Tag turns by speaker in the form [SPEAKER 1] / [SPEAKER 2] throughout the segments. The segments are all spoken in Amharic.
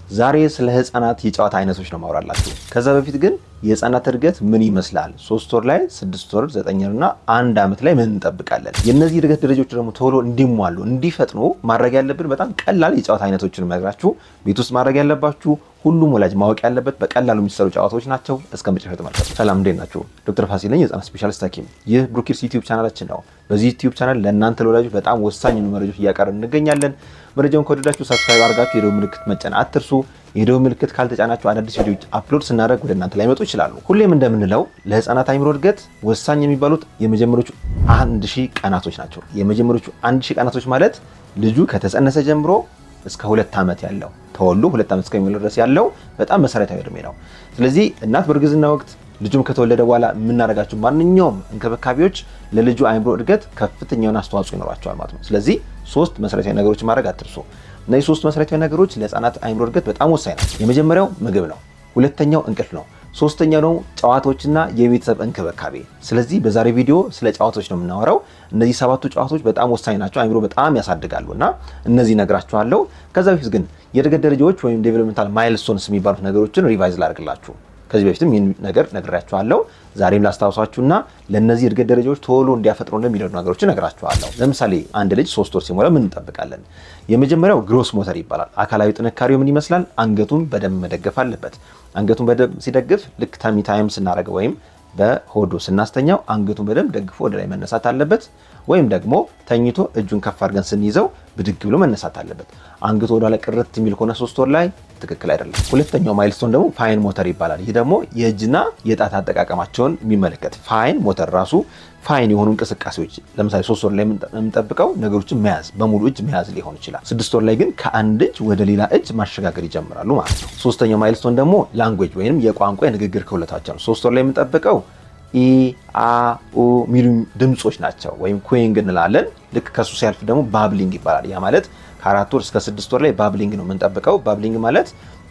[SPEAKER 1] ዛሬ ስለ ህፃናት የጨዋታ አይነቶች ነው ማውራላችሁ። ከዛ በፊት ግን የህፃናት እድገት ምን ይመስላል፣ ሶስት ወር ላይ፣ ስድስት ወር፣ ዘጠኝ ወር እና አንድ ዓመት ላይ ምን እንጠብቃለን? የእነዚህ እድገት ደረጃዎች ደግሞ ቶሎ እንዲሟሉ እንዲፈጥኑ ማድረግ ያለብን በጣም ቀላል የጨዋታ አይነቶችን መግራችሁ ቤት ውስጥ ማድረግ ያለባችሁ ሁሉም ወላጅ ማወቅ ያለበት በቀላሉ የሚሰሩ ጨዋታዎች ናቸው። እስከ መጨረሻ ተመልከቱ። ሰላም እንዴት ናችሁ? ዶክተር ፋሲል ነኝ፣ የህፃናት ስፔሻሊስት ሐኪም። ይህ ብሩኪርስ ዩቲዩብ ቻናላችን ነው። በዚህ ዩቲዩብ ቻናል ለእናንተ ለወላጆች በጣም ወሳኝ የሆኑ መረጃዎች እያቀረብን እንገኛለን። መረጃውን ከወደዳችሁ ሰብስክራይብ አድርጋችሁ የደወል ምልክት መጫን አትርሱ። የደወል ምልክት ካልተጫናችሁ አዳዲስ ቪዲዮዎች አፕሎድ ስናደርግ ወደ እናንተ ላይመጡ ይችላሉ። ሁሌም እንደምንለው ለህፃናት አይምሮ እድገት ወሳኝ የሚባሉት የመጀመሪያዎቹ አንድ ሺህ ቀናቶች ናቸው። የመጀመሪያዎቹ አንድ ሺህ ቀናቶች ማለት ልጁ ከተጸነሰ ጀምሮ እስከ ሁለት ዓመት ያለው ተወልዶ ሁለት ዓመት እስከሚሞላው ድረስ ያለው በጣም መሰረታዊ እድሜ ነው። ስለዚህ እናት በእርግዝና ወቅት ልጁም ከተወለደ በኋላ የምናደርጋቸው ማንኛውም እንክብካቤዎች ለልጁ አይምሮ እድገት ከፍተኛውን አስተዋጽኦ ይኖራቸዋል ማለት ነው። ስለዚህ ሶስት መሰረታዊ ነገሮች ማድረግ አትርሱ። እነዚህ ሶስት መሰረታዊ ነገሮች ለህፃናት አይምሮ እድገት በጣም ወሳኝ ናቸው። የመጀመሪያው ምግብ ነው። ሁለተኛው እንቅልፍ ነው። ሶስተኛው ደግሞ ጨዋታዎችና የቤተሰብ እንክብካቤ። ስለዚህ በዛሬ ቪዲዮ ስለ ጨዋታዎች ነው የምናወራው። እነዚህ ሰባቱ ጨዋታዎች በጣም ወሳኝ ናቸው፣ አይምሮ በጣም ያሳድጋሉ እና እነዚህ እነግራችኋለሁ። ከዛ በፊት ግን የእድገት ደረጃዎች ወይም ዴቨሎፕመንታል ማይልስቶንስ የሚባሉት ነገሮችን ሪቫይዝ ላድርግላችሁ። ከዚህ በፊትም ይህን ነገር ነግራችኋለሁ። ዛሬም ላስታውሳችሁና ለእነዚህ እድገት ደረጃዎች ቶሎ እንዲያፈጥሩ እንደሚረዱ ነገሮችን ነግራችኋለሁ። ለምሳሌ አንድ ልጅ ሶስት ወር ሲሞላ ምን እንጠብቃለን? የመጀመሪያው ግሮስ ሞተር ይባላል። አካላዊ ጥንካሬው ምን ይመስላል? አንገቱን በደንብ መደገፍ አለበት። አንገቱን በደንብ ሲደግፍ ልክ ተሚ ታይም ስናደርገው ወይም በሆዶ ስናስተኛው አንገቱን በደንብ ደግፎ ወደ ላይ መነሳት አለበት። ወይም ደግሞ ተኝቶ እጁን ከፍ አድርገን ስንይዘው ብድግ ብሎ መነሳት አለበት። አንገቱ ወደ ላይ ቅርት የሚል ከሆነ ሶስት ወር ላይ ትክክል አይደለም። ሁለተኛው ማይልስቶን ደግሞ ፋይን ሞተር ይባላል። ይህ ደግሞ የእጅና የጣት አጠቃቀማቸውን የሚመለከት ፋይን ሞተር ራሱ ፋይን የሆኑ እንቅስቃሴዎች ለምሳሌ ሶስት ወር ላይ የምንጠብቀው ነገሮችን መያዝ በሙሉ እጅ መያዝ ሊሆን ይችላል። ስድስት ወር ላይ ግን ከአንድ እጅ ወደ ሌላ እጅ ማሸጋገር ይጀምራሉ ማለት ነው። ሶስተኛው ማይልስቶን ደግሞ ላንጉዌጅ ወይም የቋንቋ የንግግር ክህሎታቸው ነው። ሶስት ወር ላይ የምንጠብቀው ኢ አ ኡ የሚሉ ድምፆች ናቸው ወይም ኩዊንግ እንላለን። ልክ ከሱ ሲያልፍ ደግሞ ባብሊንግ ይባላል። ያ ማለት ከአራት ወር እስከ ስድስት ወር ላይ ባብሊንግ ነው የምንጠብቀው። ባብሊንግ ማለት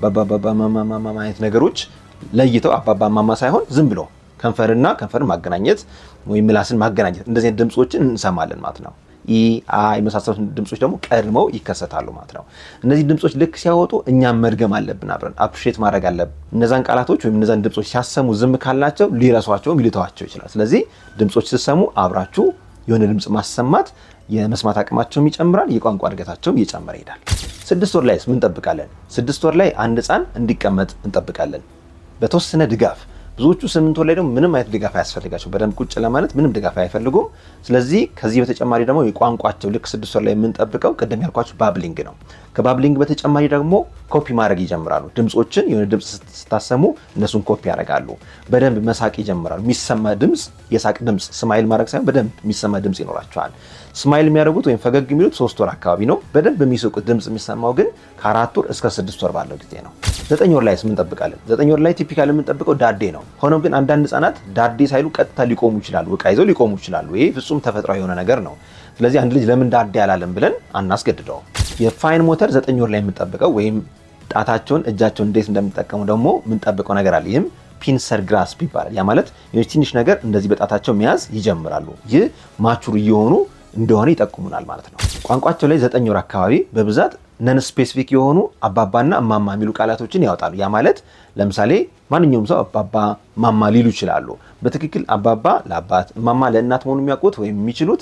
[SPEAKER 1] ባባባማማማ አይነት ነገሮች ለይተው አባባማማ ሳይሆን ዝም ብሎ ከንፈርና ከንፈርን ማገናኘት ወይም ምላስን ማገናኘት እንደዚህ አይነት ድምፆችን እንሰማለን ማለት ነው። ኢ አ የመሳሰሉት ድምፆች ደግሞ ቀድመው ይከሰታሉ ማለት ነው። እነዚህ ድምፆች ልክ ሲያወጡ እኛም መድገም አለብን፣ አብረን አፕሪሼት ማድረግ አለብን። እነዛን ቃላቶች ወይም እነዛን ድምፆች ሲያሰሙ ዝም ካልናቸው ሊረሷቸውም ሊተዋቸው ይችላል። ስለዚህ ድምፆች ስትሰሙ አብራችሁ የሆነ ድምፅ ማሰማት የመስማት አቅማቸውም ይጨምራል፣ የቋንቋ እድገታቸውም እየጨመረ ይሄዳል። ስድስት ወር ላይስ ምን እንጠብቃለን? ስድስት ወር ላይ አንድ ህፃን እንዲቀመጥ እንጠብቃለን በተወሰነ ድጋፍ ብዙዎቹ ስምንት ወር ላይ ደግሞ ምንም አይነት ድጋፍ አያስፈልጋቸው በደንብ ቁጭ ለማለት ምንም ድጋፍ አይፈልጉም። ስለዚህ ከዚህ በተጨማሪ ደግሞ የቋንቋቸው ልክ ስድስት ወር ላይ የምንጠብቀው ቅድም ያልኳቸው ባብሊንግ ነው። ከባብሊንግ በተጨማሪ ደግሞ ኮፒ ማድረግ ይጀምራሉ። ድምፆችን የሆነ ድምፅ ስታሰሙ እነሱን ኮፒ ያደርጋሉ። በደንብ መሳቅ ይጀምራሉ። የሚሰማ ድምፅ የሳቅ ድምፅ ስማይል ማድረግ ሳይሆን በደንብ የሚሰማ ድምፅ ይኖራቸዋል። ስማይል የሚያደርጉት ወይም ፈገግ የሚሉት ሶስት ወር አካባቢ ነው። በደንብ የሚስቁት ድምፅ የሚሰማው ግን ከአራት ወር እስከ ስድስት ወር ባለው ጊዜ ነው። ዘጠኝ ወር ላይስ ምን እንጠብቃለን? ዘጠኝ ወር ላይ ቲፒካል የምንጠብቀው ዳዴ ነው። ሆኖም ግን አንዳንድ ህጻናት ዳዴ ሳይሉ ቀጥታ ሊቆሙ ይችላሉ። እቃ ይዘው ሊቆሙ ይችላሉ። ይህ ፍጹም ተፈጥሯዊ የሆነ ነገር ነው። ስለዚህ አንድ ልጅ ለምን ዳዴ አላለም ብለን አናስገድደው። የፋይን ሞተር ዘጠኝ ወር ላይ የምንጠብቀው ወይም ጣታቸውን እጃቸውን እንዴት እንደሚጠቀሙ ደግሞ የምንጠብቀው ነገር አለ። ይህም ፒንሰር ግራስፕ ይባላል። ያ ማለት ትንሽ ነገር እንደዚህ በጣታቸው መያዝ ይጀምራሉ። ይህ ማቹር እየሆኑ እንደሆነ ይጠቁሙናል ማለት ነው። ቋንቋቸው ላይ ዘጠኝ ወር አካባቢ በብዛት ነን ስፔሲፊክ የሆኑ አባባና እማማ የሚሉ ቃላቶችን ያወጣሉ። ያ ማለት ለምሳሌ ማንኛውም ሰው አባባ ማማ ሊሉ ይችላሉ። በትክክል አባባ ለአባት እማማ ለእናት መሆኑ የሚያውቁት ወይም የሚችሉት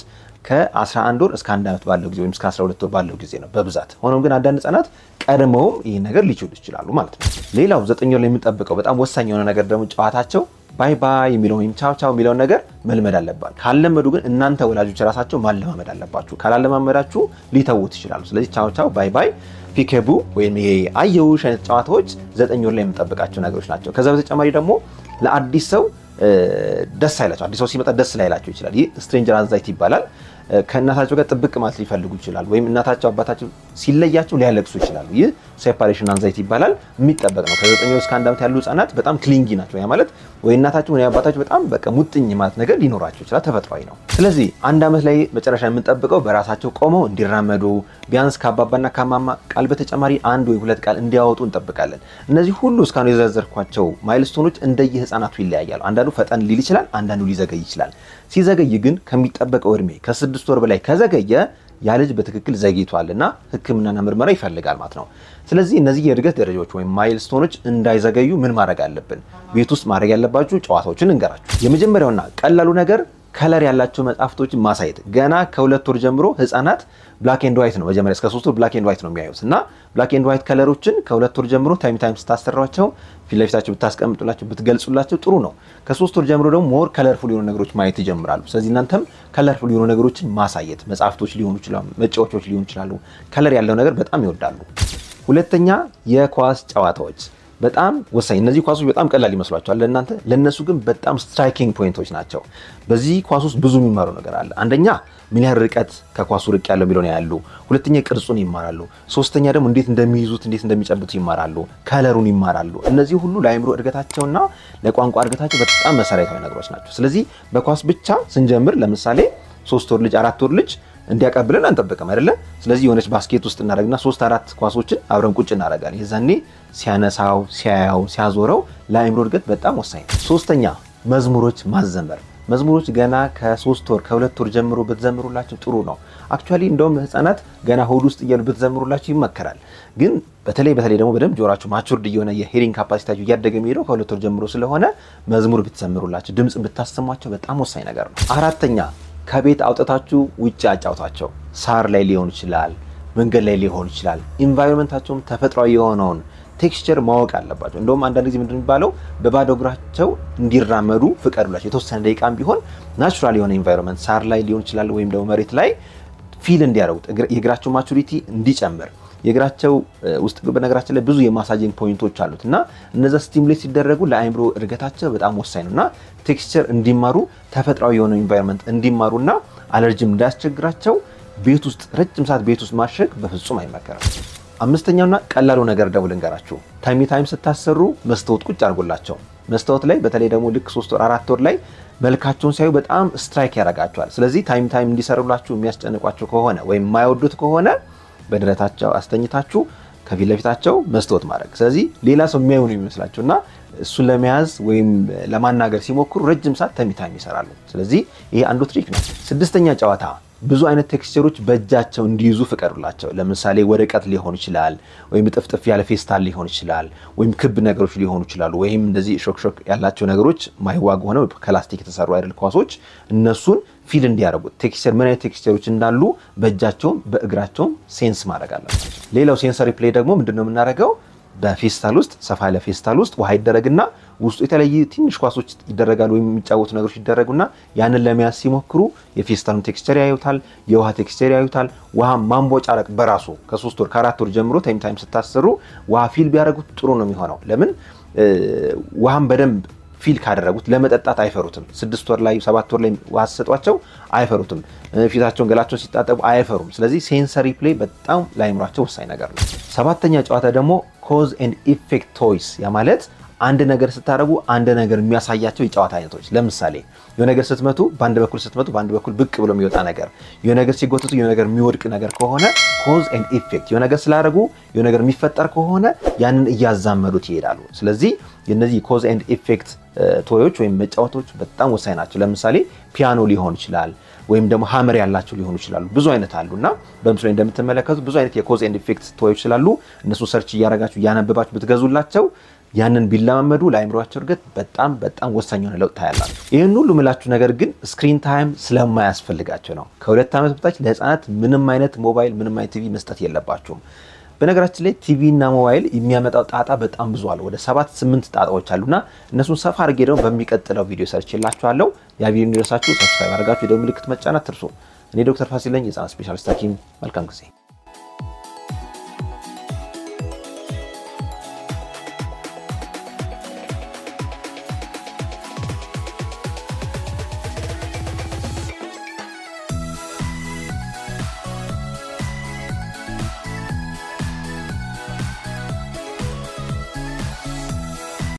[SPEAKER 1] ከ11 ወር እስከ አንድ ዓመት ባለው ጊዜ ወይም እስከ 12 ወር ባለው ጊዜ ነው በብዛት። ሆኖም ግን አንዳንድ ህጻናት ቀድመውም ይህ ነገር ሊችሉ ይችላሉ ማለት ነው። ሌላው ዘጠኝ ወር ላይ የምንጠብቀው በጣም ወሳኝ የሆነ ነገር ደግሞ ጨዋታቸው ባይ ባይ የሚለው ወይም ቻው ቻው የሚለውን ነገር መልመድ አለባችሁ። ካለመዱ ግን እናንተ ወላጆች ራሳቸው ማለማመድ አለባችሁ። ካላለማመዳችሁ ሊተዉት ይችላሉ። ስለዚህ ቻው ቻው፣ ባይ ባይ፣ ፒኬቡ ወይም ይሄ አየውሽ አይነት ጨዋታዎች ዘጠኝ ወር ላይ የምንጠብቃቸው ነገሮች ናቸው። ከዛ በተጨማሪ ደግሞ ለአዲስ ሰው ደስ አይላቸው፣ አዲስ ሰው ሲመጣ ደስ ላይላቸው ይችላል። ይህ ስትሬንጀር አንዛይቲ ይባላል። ከእናታቸው ጋር ጥብቅ ማለት ሊፈልጉ ይችላሉ። ወይም እናታቸው አባታቸው ሲለያቸው ሊያለቅሱ ይችላሉ። ይህ ሴፓሬሽን አንዛይቲ ይባላል። የሚጠበቅ ነው። ከዘጠኝ እስከ አንድ ዓመት ያሉ ህጻናት በጣም ክሊንጊ ናቸው። ያ ማለት ወይ እናታቸው ወይ አባታቸው በጣም በቃ ሙጥኝ ማለት ነገር ሊኖራቸው ይችላል። ተፈጥሯዊ ነው። ስለዚህ አንድ ዓመት ላይ መጨረሻ የምንጠብቀው በራሳቸው ቆመው እንዲራመዱ ቢያንስ ከአባባና ከማማ ቃል በተጨማሪ አንድ ወይ ሁለት ቃል እንዲያወጡ እንጠብቃለን። እነዚህ ሁሉ እስካሁን የዘረዘርኳቸው ማይልስቶኖች እንደየ ህጻናቱ ይለያያሉ። አንዳንዱ ፈጠን ሊል ይችላል፣ አንዳንዱ ሊዘገይ ይችላል። ሲዘገይ ግን ከሚጠበቀው እድሜ ከስድስት ወር በላይ ከዘገየ ያ ልጅ በትክክል ዘግይቷል እና ሕክምናና ምርመራ ይፈልጋል ማለት ነው። ስለዚህ እነዚህ የእድገት ደረጃዎች ወይም ማይልስቶኖች እንዳይዘገዩ ምን ማድረግ አለብን? ቤት ውስጥ ማድረግ ያለባችሁ ጨዋታዎችን እንገራችሁ። የመጀመሪያውና ቀላሉ ነገር ከለር ያላቸው መጽሐፍቶችን ማሳየት። ገና ከሁለት ወር ጀምሮ ህፃናት ብላክ ኤንድ ዋይት ነው መጀመሪያ እስከ ሶስት ወር ብላክ ኤንድ ዋይት ነው የሚያዩት እና ብላክ ኤንድ ዋይት ከለሮችን ከሁለት ወር ጀምሮ ታይም ታይም ስታሰሯቸው ፊት ለፊታቸው ብታስቀምጡላቸው ብትገልጹላቸው ጥሩ ነው። ከሶስት ወር ጀምሮ ደግሞ ሞር ከለርፉል የሆኑ ነገሮች ማየት ይጀምራሉ። ስለዚህ እናንተም ከለርፉል የሆኑ ነገሮችን ማሳየት፣ መጽሐፍቶች ሊሆኑ ይችላሉ፣ መጫወቻዎች ሊሆኑ ይችላሉ። ከለር ያለው ነገር በጣም ይወዳሉ። ሁለተኛ የኳስ ጨዋታዎች በጣም ወሳኝ። እነዚህ ኳሶች በጣም ቀላል ይመስሏቸዋል ለእናንተ፣ ለእነሱ ግን በጣም ስትራይኪንግ ፖይንቶች ናቸው። በዚህ ኳስ ውስጥ ብዙ የሚማሩ ነገር አለ። አንደኛ ምን ያህል ርቀት ከኳሱ ርቅ ያለው የሚለውን ያሉ፣ ሁለተኛ ቅርጹን ይማራሉ፣ ሶስተኛ ደግሞ እንዴት እንደሚይዙት እንዴት እንደሚጨብጡት ይማራሉ፣ ከለሩን ይማራሉ። እነዚህ ሁሉ ለአእምሮ እድገታቸውና ለቋንቋ እድገታቸው በጣም መሰረታዊ ነገሮች ናቸው። ስለዚህ በኳስ ብቻ ስንጀምር ለምሳሌ ሶስት ወር ልጅ አራት ወር ልጅ እንዲያቀብለን አንጠብቅም አይደለ? ስለዚህ የሆነች ባስኬት ውስጥ እናደርግና ሶስት አራት ኳሶችን አብረን ቁጭ እናደርጋለን። የዛኔ ሲያነሳው፣ ሲያያው፣ ሲያዞረው ለአእምሮ እድገት በጣም ወሳኝ ነው። ሶስተኛ መዝሙሮች ማዘመር። መዝሙሮች ገና ከሶስት ወር ከሁለት ወር ጀምሮ ብትዘምሩላቸው ጥሩ ነው። አክቹዋሊ እንደውም ህፃናት ገና ሆድ ውስጥ እያሉ ብትዘምሩላቸው ይመከራል። ግን በተለይ በተለይ ደግሞ በደንብ ጆሯቸው ማቹርድ እየሆነ የሄሪንግ ካፓሲቲያቸው እያደገ የሚሄደው ከሁለት ወር ጀምሮ ስለሆነ መዝሙር ብትዘምሩላቸው፣ ድምፅ ብታሰሟቸው በጣም ወሳኝ ነገር ነው። አራተኛ ከቤት አውጥታችሁ ውጭ አጫውታቸው። ሳር ላይ ሊሆን ይችላል፣ መንገድ ላይ ሊሆን ይችላል። ኢንቫይሮንመንታቸውም ተፈጥሯዊ የሆነውን ቴክስቸር ማወቅ አለባቸው። እንደውም አንዳንድ ጊዜ ምንድን የሚባለው በባዶ እግራቸው እንዲራመዱ ፍቀዱላቸው። የተወሰነ ደቂቃም ቢሆን ናቹራል የሆነ ኢንቫይሮንመንት ሳር ላይ ሊሆን ይችላል፣ ወይም ደግሞ መሬት ላይ ፊል እንዲያደርጉት የእግራቸው ማቹሪቲ እንዲጨምር የእግራቸው ውስጥ በነገራችን ላይ ብዙ የማሳጅንግ ፖይንቶች አሉት እና እነዛ ስቲሙሌት ሲደረጉ ለአእምሮ እድገታቸው በጣም ወሳኝ ነው እና ቴክስቸር እንዲማሩ ተፈጥሯዊ የሆነ ኢንቫይሮንመንት እንዲማሩና አለርጂም እንዳያስቸግራቸው ቤት ውስጥ ረጅም ሰዓት ቤት ውስጥ ማሸግ በፍጹም አይመከርም። አምስተኛውና ቀላሉ ነገር ደግሞ ልንገራችሁ። ታይም ታይም ስታሰሩ መስታወት ቁጭ አድርጎላቸው። መስታወት ላይ በተለይ ደግሞ ልክ ሶስት ወር አራት ወር ላይ መልካቸውን ሲያዩ በጣም ስትራይክ ያደርጋቸዋል። ስለዚህ ታይም ታይም እንዲሰሩላችሁ የሚያስጨንቋቸው ከሆነ ወይም የማይወዱት ከሆነ በደረታቸው አስተኝታችሁ ከፊት ለፊታቸው መስታወት ማድረግ። ስለዚህ ሌላ ሰው የሚያዩ ነው የሚመስላቸው እና እሱን ለመያዝ ወይም ለማናገር ሲሞክሩ ረጅም ሰዓት ታይም ታይም ይሰራሉ። ስለዚህ ይሄ አንዱ ትሪክ ነው። ስድስተኛ ጨዋታ ብዙ አይነት ቴክስቸሮች በእጃቸው እንዲይዙ ፍቀዱላቸው። ለምሳሌ ወረቀት ሊሆን ይችላል፣ ወይም ጥፍጥፍ ያለ ፌስታል ሊሆን ይችላል፣ ወይም ክብ ነገሮች ሊሆኑ ይችላሉ፣ ወይም እንደዚህ ሾክሾክ ያላቸው ነገሮች ማይዋጉ ሆነው ከላስቲክ የተሰሩ አይደል ኳሶች፣ እነሱን ፊል እንዲያደርጉት ቴክስቸር ምን አይነት ቴክስቸሮች እንዳሉ በእጃቸውም በእግራቸውም ሴንስ ማድረግ አለባቸው። ሌላው ሴንሰሪ ፕሌይ ደግሞ ምንድን ነው የምናደርገው? በፌስታል ውስጥ ሰፋ ያለ ፌስታል ውስጥ ውሃ ይደረግና ውስጡ የተለያዩ ትንሽ ኳሶች ይደረጋሉ ወይም የሚጫወቱ ነገሮች ይደረጉና ያንን ለመያዝ ሲሞክሩ የፌስታሉን ቴክስቸር ያዩታል፣ የውሃ ቴክስቸር ያዩታል። ውሃ ማንቦጫረቅ በራሱ ከሶስት ወር ከአራት ወር ጀምሮ ታይም ታይም ስታሰሩ ውሃ ፊል ቢያደርጉት ጥሩ ነው የሚሆነው። ለምን ውሃን በደንብ ፊል ካደረጉት ለመጠጣት አይፈሩትም። ስድስት ወር ላይ ሰባት ወር ላይ ውሃ ሲሰጧቸው አይፈሩትም። ፊታቸውን ገላቸውን ሲታጠቡ አይፈሩም። ስለዚህ ሴንሰሪ ፕሌይ በጣም ለአይምሯቸው ወሳኝ ነገር ነው። ሰባተኛ ጨዋታ ደግሞ ኮዝ ኤንድ ኢፌክት ቶይስ ያ ማለት አንድ ነገር ስታደርጉ አንድ ነገር የሚያሳያቸው የጨዋታ አይነቶች። ለምሳሌ የሆነ ነገር ስትመቱ በአንድ በኩል ስትመቱ በአንድ በኩል ብቅ ብሎ የሚወጣ ነገር፣ የሆነ ነገር ሲጎትቱ የሆነ ነገር የሚወድቅ ነገር ከሆነ ኮዝ ኤንድ ኢፌክት፣ የሆነ ነገር ስላደረጉ የሆነ ነገር የሚፈጠር ከሆነ ያንን እያዛመዱት ይሄዳሉ። ስለዚህ የነዚህ ኮዝ ኤንድ ኢፌክት ቶዮች ወይም መጫወቶች በጣም ወሳኝ ናቸው። ለምሳሌ ፒያኖ ሊሆን ይችላል ወይም ደግሞ ሀመር ያላቸው ሊሆኑ ይችላሉ። ብዙ አይነት አሉ እና በምስሉ ላይ እንደምትመለከቱ ብዙ አይነት የኮዝ ኤንድ ኢፌክት ቶዮች ስላሉ እነሱ ሰርች እያደረጋችሁ እያነበባችሁ ብትገዙላቸው ያንን ቢለማመዱ ለአእምሯቸው እድገት በጣም በጣም ወሳኝ የሆነ ለውጥ ታያላችሁ። ይህን ሁሉ ምላችሁ ነገር ግን ስክሪን ታይም ስለማያስፈልጋቸው ነው። ከሁለት ዓመት በታች ለህፃናት ምንም አይነት ሞባይል፣ ምንም አይነት ቲቪ መስጠት የለባችሁም። በነገራችን ላይ ቲቪ እና ሞባይል የሚያመጣው ጣጣ በጣም ብዙ አለ። ወደ ሰባት ስምንት ጣጣዎች አሉና እነሱን ሰፋ አድርጌ ደግሞ በሚቀጥለው ቪዲዮ ሰርችላችኋለሁ። ያ ቪዲዮ እንዲደርሳችሁ ሰብስክራይብ አድርጋችሁ የደወል ምልክት መጫን አትርሱ። እኔ ዶክተር ፋሲል ነኝ፣ የህፃናት ስፔሻሊስት ሐኪም። መልካም ጊዜ